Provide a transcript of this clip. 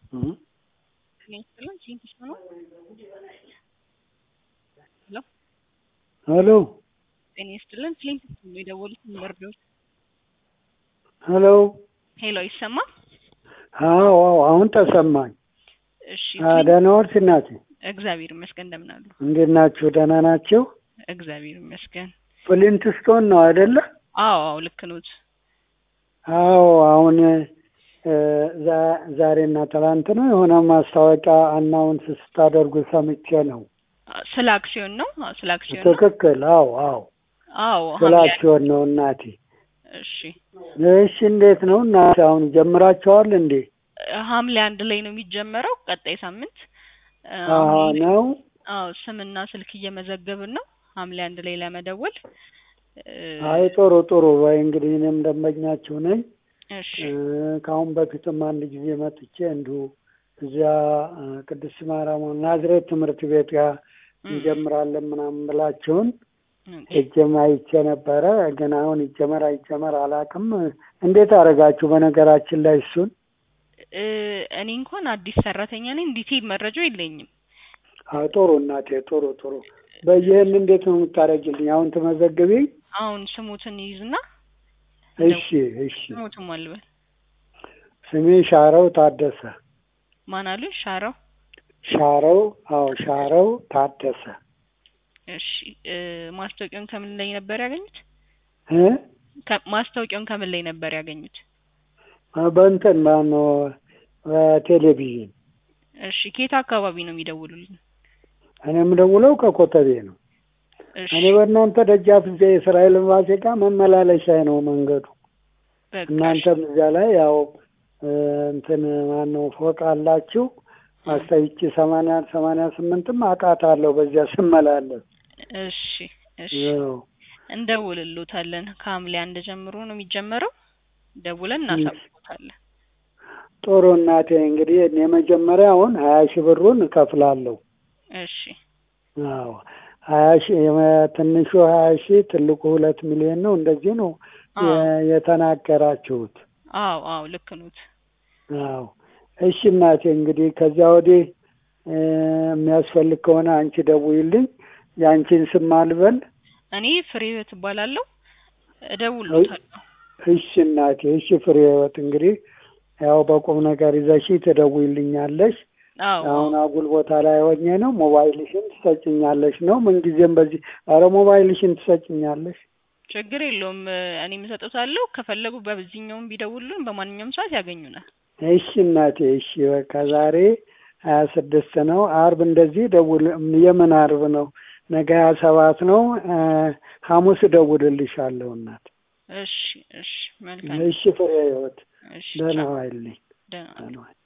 ሄሎ ጤና ይስጥልን ክሊንት ነው የደወሉት መርዶች ሄሎ ሄሎ ይሰማል አዎ አዎ አሁን ተሰማኝ እሺ አ፣ ደህና ዋልሽ እናቴ እግዚአብሔር ይመስገን እንደምን አሉ እንዴት ናችሁ ደህና ናቸው እግዚአብሔር ይመስገን ፍሊንት ስቶን ነው አይደለ አዎ አዎ ልክ ኖት አዎ አሁን እ፣ ዛ- ዛሬና ትላንት ነው የሆነ ማስታወቂያ አናውንስ ስታደርጉ ሰምቼ ነው ስለ አክሲዮን ነው አዎ፣ ስለ አክሲዮን ነው ትክክል አዎ አዎ አዎ ስለ ሐምሌ አክሲዮን ነው እናቴ እሺ እሺ እንዴት ነው እናቴ አሁን ጀምራቸዋል እንዴ ሐምሌ አንድ ላይ ነው የሚጀመረው ቀጣይ ሳምንት እ፣ አዎ አሁን ላይ- ነው አዎ ስምና ስልክ እየመዘገብን ነው ሐምሌ አንድ ላይ ለመደወል እ፣ አይ ጥሩ ጥሩ ወይ እንግዲህ እኔም ደንበኛችሁ ነኝ እሺ እ፣ ከአሁን በፊትም አንድ ጊዜ መጥቼ እንዲሁ እዚያ እ፣ ቅድስት ማርያም ናዝሬት ትምህርት ቤት ጋር እም፣ እንጀምራለን ምናምን ብላችሁን ኦኬ። እጀም አይቼ ነበረ። ግን አሁን ይጀመር አይጀመር አላውቅም። እንዴት አደረጋችሁ? በነገራችን ላይ እሱን እ፣ እኔ እንኳን አዲስ ሰራተኛ ነኝ ዲቴል መረጃው የለኝም አዎ፣ ጥሩ እናቴ፣ ጥሩ ጥሩ። በይህን እንዴት ነው የምታደርጊልኝ? አሁን ትመዘግቢ? አሁን ስሙትን ይይዝና እሺ እሺ። ስሙትን ማልበል ስሜ ሻረው ታደሰ። ማን አሉ ሻራው ሻረው አዎ፣ ሻረው ታደሰ እሺ እ፣ ማስታወቂያውን ከምን ላይ ነበር ያገኙት እ ከ- ማስታወቂያውን ከምን ላይ ነበር ያገኙት በእንትን ማነው በቴሌቪዥን። እሺ ከየት አካባቢ ነው የሚደውሉልን እኔ የምደውለው ከኮተቤ ነው። እሺ እኔ በእናንተ ደጃፍ እዚያ የእስራኤል ኤምባሲ ጋር መመላለሻ ነው መንገዱ። በቃ እሺ። እናንተም እዚያ ላይ ያው እ፣ እንትን ማነው ፎቅ አላችሁ ማስታይቺ ሰማንያ ሰማንያ ስምንትም አውቃታለሁ በዚያ ስመላለስ። እሺ እሺ ያው እንደውልሎታለን ከሐምሌ አንድ ጀምሮ ነው የሚጀመረው ደውለን እናሳውቆታለን ጥሩ እናቴ እንግዲህ እኔ የመጀመሪያውን ሀያ ሺህ ብሩን እከፍላለሁ። እሺ አዎ ሀያ ሺህ የመ- ትንሹ ሀያ ሺህ ትልቁ ሁለት ሚሊዮን ነው። እንደዚህ ነው አዎ የ- የተናገራችሁት። አዎ አዎ ልክ ኖት አዎ እሺ እናቴ እንግዲህ ከዚያ ወዲህ እ፣ የሚያስፈልግ ከሆነ አንቺ ደውይልኝ። የአንቺን ስም አልበል። እኔ ፍሬ ህይወት እባላለሁ እደውልሎታለሁ እሺ እናቴ እሺ ፍሬ ህይወት እንግዲህ ያው በቁም ነገር ይዘሽ ትደውይልኛለሽ። አዎ አሁን አጉል ቦታ ላይ ሆኜ ነው። ሞባይልሽን ትሰጭኛለሽ ነው ምንጊዜም በዚህ ኧረ ሞባይልሽን ትሰጭኛለሽ። ችግር የለውም እኔ የምሰጡታለሁ ከፈለጉ በዚህኛውም ቢደውሉን በማንኛውም ሰዓት ያገኙናል እሺ እናቴ እሺ በቃ ዛሬ ሀያ ስድስት ነው አርብ እንደዚህ ደውል የምን አርብ ነው ነገ ሀያ ሰባት ነው እ፣ ሐሙስ እደውልልሻለሁ እናት እሺ እሺ መልካም እሺ ፍሬ ህይወት እሺ ደህና ቻው። ዋይልኝ ደህና ደህና ዋይ